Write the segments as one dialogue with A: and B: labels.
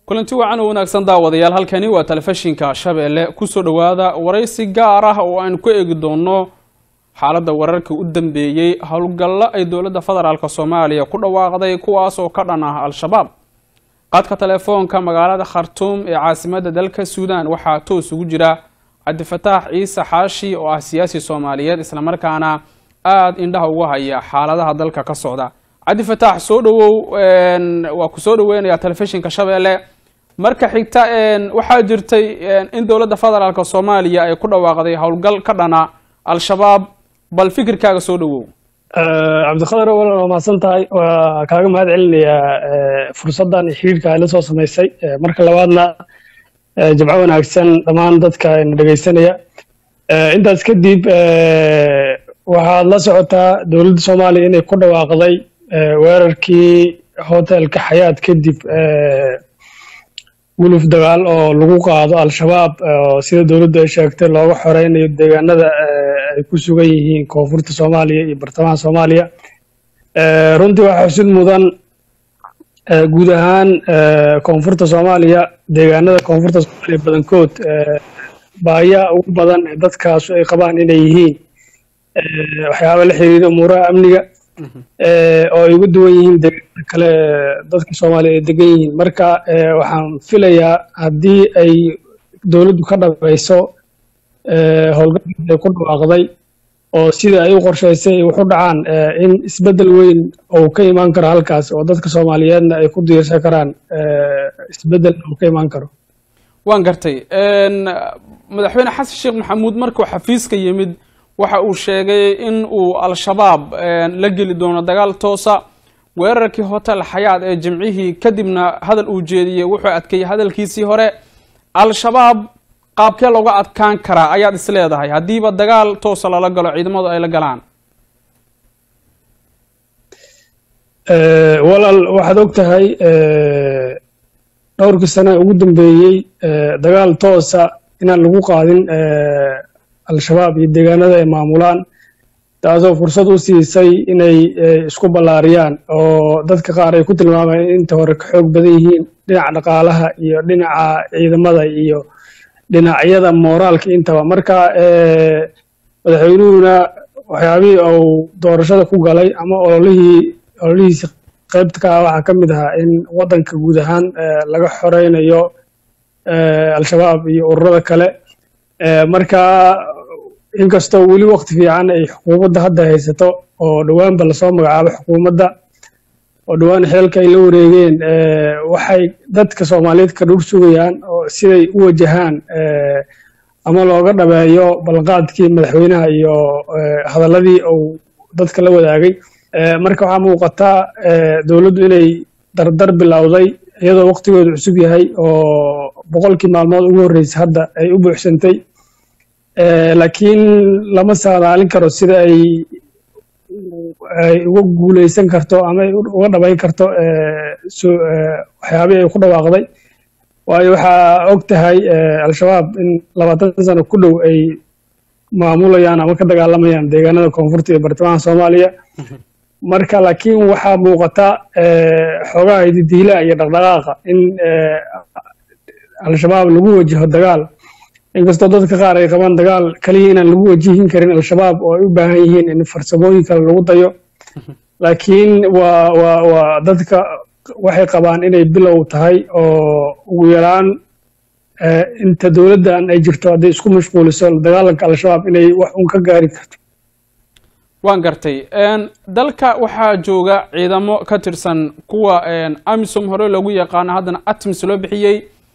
A: kulanti wacan oo wanaagsan daawadayaal halkani waa telefishinka shabeelle kusoo dhowaada waraysi gaar ah oo aynu ku eegi doono xaaladda wararkii u dambeeyey howlgallo ay dowladda federaalk soomaaliya ku dhawaaqday kuwaas oo ka dhan ah al-shabaab qadka telefoonka magaalada khartuum ee caasimadda dalka suudan waxaa toos ugu jira cabdifataax ciise xaashi oo ah siyaasi soomaaliyeed islamarkaana aada indhaha uga haya xaaladaha dalka ka socda cabdifataax soo dhawow waa ku soo dhaweynayaa telefishinka shabeelle marka xigta waxaa jirtay in dowladda federaalk soomaaliya ay ku dhawaaqday howlgal ka dhana al-shabaab bal fikirkaaga soo dhawow
B: cabdiqadar walaal waa mahadsan tahay waa kaaga mahad celinayaa fursaddan iyo xiriirka ay la soo samaysay marka labaadna jimco wanaagsan dhammaan dadka na dhegaysanaya intaas kadib waxaad la socotaa dowladda soomaaliya inay ku dhawaaqday weerarkii hotelka xayaad kadib guluf dagaal oo lagu qaado al-shabaab oo sida dowladdu ay sheegtay looga xoreynayo deegaanada ay ku sugan yihiin koonfurta soomaaliya iyo bartamaha soomaaliya runtii waxaa xusid mudan guud ahaan koonfurta soomaaliya deegaanada koonfurta soomaaliya badankood baayaa ugu badan ee dadkaasu ay qabaan inay yihiin waxyaaba la xiriira umuuraha amniga oo ay uga duwan yihiin deegaanada kale dadka soomaaliya ay degan yihiin marka waxaan filayaa haddii ay dowladdu ka dhabayso howlgalkaas ay ku dhawaaqday oo sida ay u qorshaysay ay waxu dhacaan in isbeddel weyn uu ka imaan karo halkaas oo dadka soomaaliyeedna ay ku diirsan karaan isbeddel uu ka imaan karo
A: waan gartay madaxweyne xasan sheekh maxamuud markuu xafiiska yimid waxa uu sheegay in uu al-shabaab la geli doono dagaal toosa weerarkii hotel xayaad ee jimcihii kadibna hadal uu jeediyey wuxuu adkeeyey hadalkiisii hore al-shabaab qaabkee looga adkaan karaa ayaad is leedahay haddiiba dagaal toosa lala galo ciidamadu ay la galaan
B: walaal waxaad og tahay dhowrkii sane ugu dambeeyey dagaal toosa inaan lagu qaadin al-shabaab iyo deegaanada ay maamulaan taasoo fursad u siisay inay isku ballaariyaan oo dadka qaar ay ku tilmaamayeen inta hore ka xoog badan yihiin dhinaca dhaqaalaha iyo dhinaca ciidamada iyo dhinacyada mooraalka intaba marka madaxweynuhuna waxyaabihii uu doorashada ku galay ama ololihii ololihiisi qaybta ka ah waxaa ka mid ahaa in waddanka guud ahaan laga xoreynayo al-shabaab iyo ururada kale marka inkastoo weli wakti fiican ay xukuumadda hadda haysato oo dhowaanba lasoo magacaabo xukuumadda oo dhowaan xeelka ay la wareegeen waxay dadka soomaaliyeed ka dhur sugayaan oo siday u wajahaan ama looga dhabeeyo ballanqaadkii madaxweynaha iyo hadalladii uu dadka la wadaagay marka waxaa muuqataa dowladdu inay dardar bilowday iyadoo waktigoodu cusub yahay oo boqolkii maalmood ugu horreysay hadda ay u buuxsantay laakiin lama saadaalin karo sida ay ay uga guuleysan karto ama ay uga dhabayn karto waxyaabihii ay ku dhawaaqday waayo waxaa og tahay al-shabaab in labaatan sano ku dhow ay maamulayaan ama ka dagaalamayaan deegaanada koonfurta iyo bartamaha soomaaliya marka laakiin waxaa muuqata xoogaha hididiilaha iyo dhaqdhaqaaqa in al-shabaab lagu wajaho dagaal inkastoo dadka qaar ay qabaan dagaal kaliya inaan lagu wajihin karin al-shabaab oo ay u baahan yihiin in farsamooyin kale lagu dayo laakiin waa waa waa dadka waxay qabaan inay bilow tahay oo ugu yaraan inta dowladdan ay jirto hadday isku mashquuliso dagaalanka al-shabaab inay wax un ka gaari karto
A: waan gartay dalka waxaa jooga ciidamo ka tirsan kuwa amisom hore loogu yaqaano haddana atmis loo bixiyey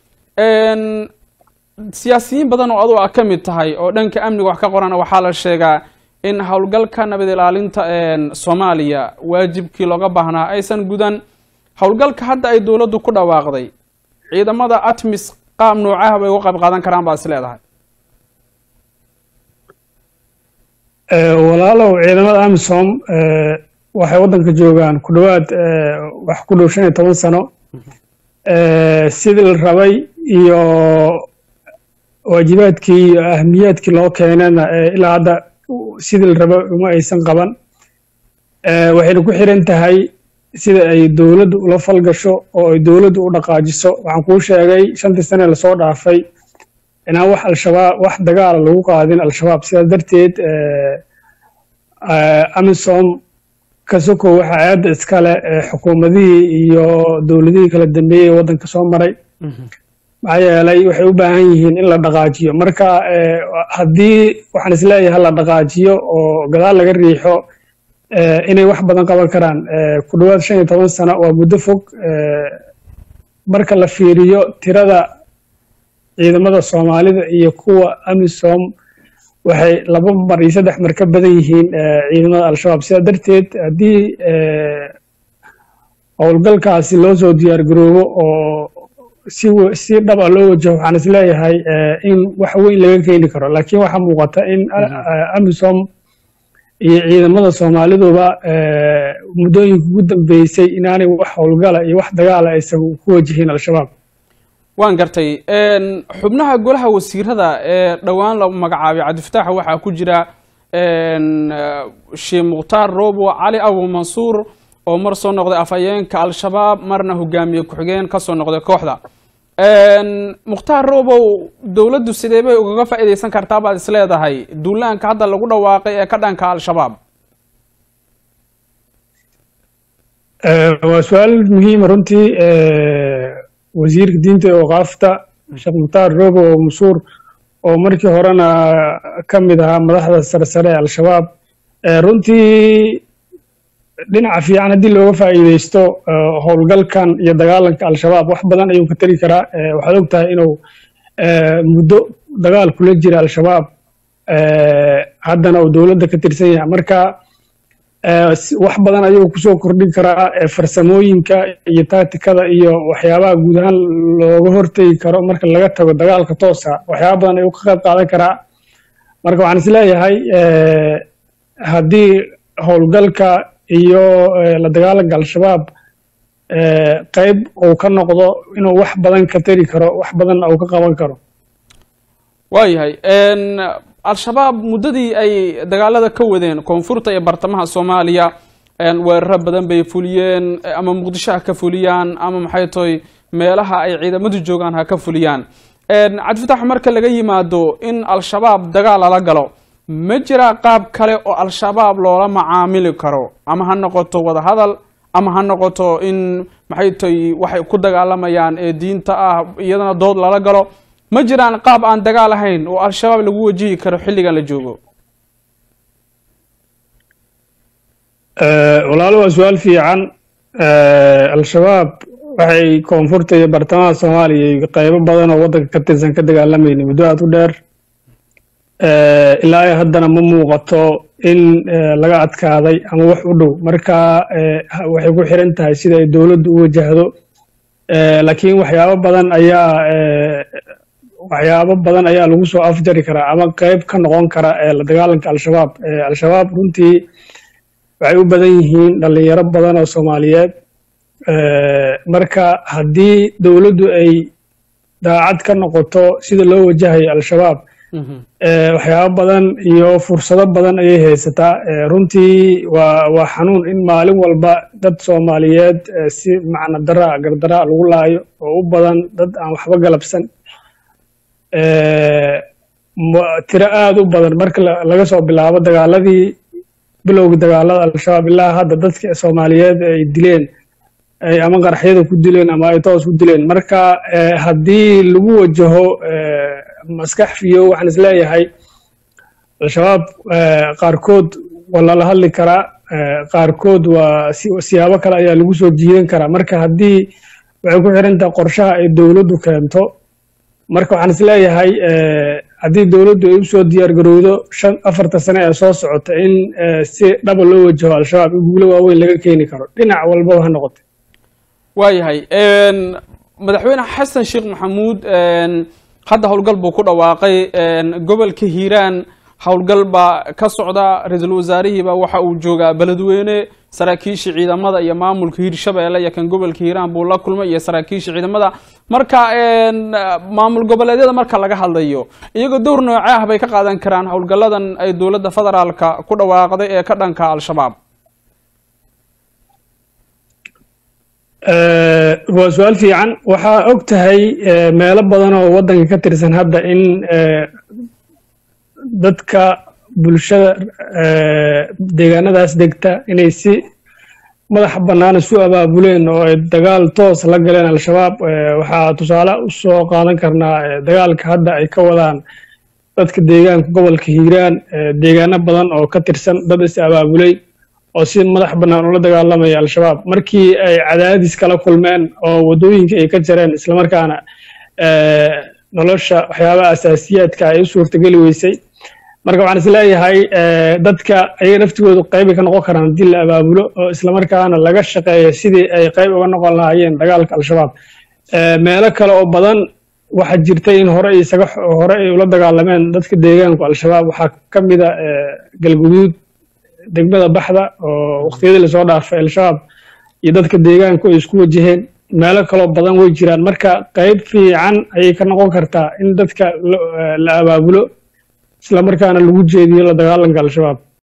A: siyaasiyiin badan oo adu a ka mid tahay oo dhanka amniga wax ka qorana waxaa la sheegaa in howlgalka nabad ilaalinta soomaaliya waajibkii looga baahnaa aysan gudan howlgalka hadda ay dowladdu ku dhawaaqday ciidamada atmis qaab noocaha bay uga qayb qaadan karaan baa is leedahay
B: walaalow ciidamada amisom waxay waddanka joogaan ku dhowaad wax ku dhow shan iyo toban sano sidii la rabay iyo waajibaadkii iyo ahmiyaadkii loo keenana ilaa hadda sidii la rabo uma aysan qaban waxayna ku xiran tahay sida ay dowladdu ula falgasho oo ay dowladdu u dhaqaajiso waxaan kuu sheegay shantii sane lasoo dhaafay inaan wax al-shabaab wax dagaala lagu qaadin al-shabaab sidaas darteed amisom kasoko waxa aada iskale xukuumadihii iyo dowladihii kala dambeeyey ee waddanka soo maray maxaa yeelay waxay u baahan yihiin in la dhaqaajiyo marka haddii waxaan isleeyahay la dhaqaajiyo oo gadaal laga riixo inay wax badan qaban karaan ku dhowaad shan iyo toban sano waa muddo fog marka la fiiriyo tirada ciidamada soomaalida iyo kuwa amisom waxay laba mar iyo saddex mar ka badan yihiin ciidamada al-shabaab sidaa darteed haddii howlgalkaasi loo soo diyaar garoobo oo si si dhab a loo wajaho waxaan isleeyahay in wax weyn laga keeni karo laakiin waxaa muuqata in amisom iyo ciidamada soomaaliduba muddooyinka ugu dambeysay inaanay wax howlgala iyo wax dagaala aysan ku wajihin al-shabaab
A: waan gartay xubnaha golaha wasiirada ee dhowaan la magacaabay cabdifataax waxaa ku jira sheekh mukhtaar robo cali abu mansuur oo mar soo noqday afhayeenka al-shabaab marna hogaamiye ku-xigeen kasoo noqday kooxda mukhtaar robow dowladdu sidee bay ugaga faa'iidaysan kartaa baad is leedahay duulaanka hadda lagu dhawaaqay ee ka dhanka al-shabaab
B: waa su-aal muhiima runtii wasiirka diinta ee waqaafta sheekh mukhtaar robo oo mansuur oo markii horena ka mid ahaa madaxda sare sare ee al-shabaab runtii dhinaca fiican haddii looga faa'iidaysto howlgalkan iyo dagaalanka al-shabaab wax badan ayuu ka tari karaa waxaad og tahay inuu muddo dagaal kula jira al-shabaab haddana uu dowladda ka tirsan yahay marka wax badan ayuu kusoo kordhin karaa farsamooyinka iyo tactikada iyo waxyaabaha guud ahaan looga hortegi karo marka laga tago dagaalka toosa waxyaaba badan ayuu ka qayb qaadan karaa marka waxaan isleeyahay haddii howlgalka iyo la dagaalanka al-shabaab qayb uu ka noqdo inuu wax badan ka tari karo wax badanna uu ka qaban karo
A: waayahay al-shabaab muddadii ay dagaalada ka wadeen koonfurta iyo bartamaha soomaaliya weeraro badan bay fuliyeen ama muqdisho ha ka fuliyaan ama maxay tahay meelaha ay ciidamadu joogaan ha ka fuliyaan cabdifatax marka laga yimaado in al-shabaab dagaal lala galo ma jira qaab kale oo al-shabaab loola macaamili karo ama ha noqoto wadahadal ama ha noqoto in maxay tahay waxay ku dagaalamayaan ee diinta ah iyadana dood lala galo ma jiraan qaab aan dagaal ahayn oo al-shabaab lagu wajihi karo xilligan la joogo
B: walaalo waa su-aal fiican al-shabaab waxay koonfurta iyo bartamaha soomaaliya iyo qaybo badan oo waddanka ka tirsan ka dagaalamayna muddo aad u dheer ilaa ay haddana ma muuqato in laga adkaaday ama wax u dhow marka waxay ku xiran tahay sida ay dowladdu u wajahdo laakiin waxyaabo badan ayaa waxyaabo badan ayaa lagu soo afjari karaa ama qayb ka noqon kara la dagaalanka al-shabaab al-shabaab runtii waxay u badan yihiin dhalinyaro badan oo soomaaliyeed marka haddii dowladdu ay daacad ka noqoto sida loo wajahayo al-shabaab waxyaabo badan iyo fursado badan ayay haysataa runtii waa waa xanuun in maalin walba dad soomaaliyeed si macna daraa gardaraa lagu laayo oo u badan dad aan waxba galabsan tiro aada u badan marka laga soo bilaabo dagaaladii bilowga dagaalada al-shabaab ilaa hadda dadka soomaaliyeed ay dileen ay ama qaraxyada ku dileen ama ay toos ku dileen marka haddii lagu wajaho maskax fiyo waxaan isleeyahay al-shabaab qaarkood waa lala hadli karaa qaarkood waa siyaabo kale ayaa lagu soo jiidan karaa marka haddii waxay ku xiran tahay qorshaha ay dowladdu keento marka waxaan isleeyahay haddii dowladdu ay usoo diyaar garowdo shan afarta sane ee soo socota in si dhaba loo wajaho al-shabaab in guulo waaweyn laga keeni karo dhinac walbaba ha noqote
A: waayahay madaxweyne xasan sheekh maxamuud hadda howlgal buu ku dhawaaqay gobolka hiiraan howlgal baa ka socda ra-iisul wasaarihiiba waxa uu joogaa beledweyne saraakiisha ciidamada iyo maamulka hiirshabeelle iyo kan gobolka hiiraan buu la kulmay iyo saraakiisha ciidamada marka maamul goboleedyada marka laga hadlayo iyagoo dowr nooce ah bay ka qaadan karaan howlgalladan ay dowladda federaalka ku dhawaaqday ee ka dhanka al-shabaab
B: waa su-aal fiican waxaa og tahay meelo badan oo waddanka ka tirsan hadda in dadka bulshada deegaanadaas degta inay si madaxa bannaan isu abaabuleen oo ay dagaal toos la galeen al-shabaab waxaa tusaale u soo qaadan karnaa dagaalka hadda ay ka wadaan dadka deegaanka gobolka hiiraan deegaano badan oo ka tirsan dad is abaabulay oo si madax bannaan ula dagaalamaya al-shabaab markii ay cadaadis kala kulmeen oo waddooyinka ay ka jareen islamarkaana nolosha waxyaabaha asaasiyaadka ay u suurtageli weysay marka waxaan is leeyahay dadka ayaga naftigoodu qayba ka noqon karaan haddii la abaabulo oo islamarkaana laga shaqeeyo sidii ay qayb uga noqon lahaayeen dagaalka al-shabaab meelo kale oo badan waxaa jirtay in hore isaga hore ay ula dagaalameen dadka deegaanku al-shabaab waxaa ka mida galguduud degmada baxda oo waqtiyadii lasoo dhaafay al-shabaab iyo dadka deegaanku ay isku wajaheen meelo kaloo badan way jiraan marka qayb fiican ayay ka noqon kartaa in dadka la abaabulo islamarkaana lagu jeediyo la dagaalanka al-shabaab